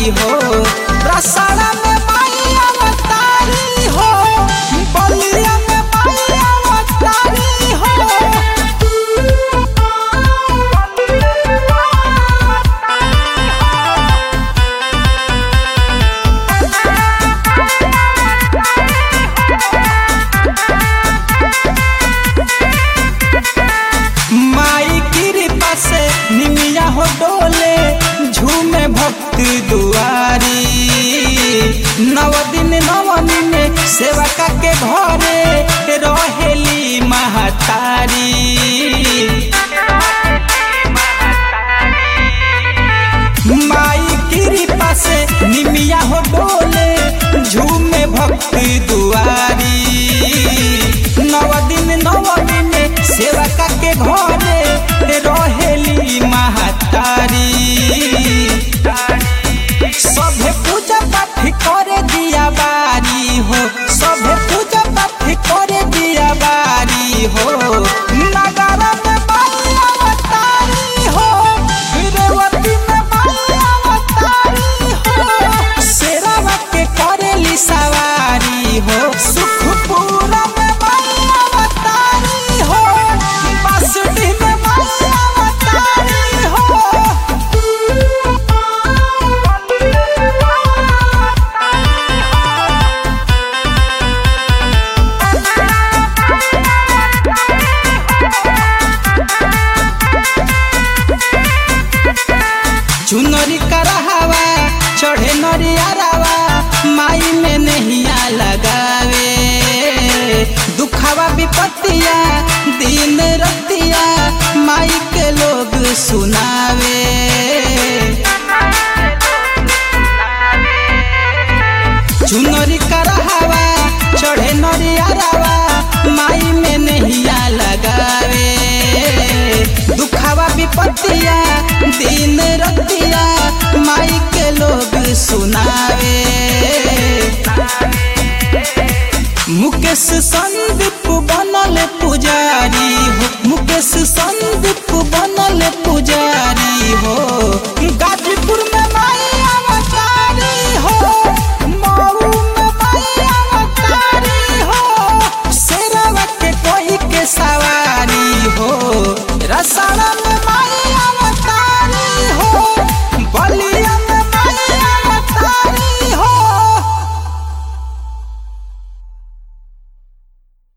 दुआरी हो रसड़ा में माई अवतारी हो बलिया में माई अवतारी हो माई कृपा से निमिया हो डोले झूमे भक्त दुआरी नव दिन नवनी में सेवका के घरे रहेली महतारी माई कृपा से निमिया हो डोले झूमे भक्त दुआरी नव दिन नवमी में सेवका के घरे रहेली महतारी सभे पूजा पाठ करे दिया बारी हो सभे पूजा पाठ करे दिया बारी हो नगरा में माई अवतारी हो रेवती में माई अवतारी हो शेरवा के करेली सवारी हो सुखपुरा में माई अवतारी हो बांसुरी में माई अवतारी हो चुनरी करहवा चढ़े नरियारावा माई में नहिया लगावे दुखावा विपत्तिया दिन रतिया माई के लोग सुनावे चुनरी करहवा चढ़े नरियारावा माई में नहिया लगावे दुखावा विपत्तिया दिन रतिया माई के लोग सुनावे मुकेश संदीप बना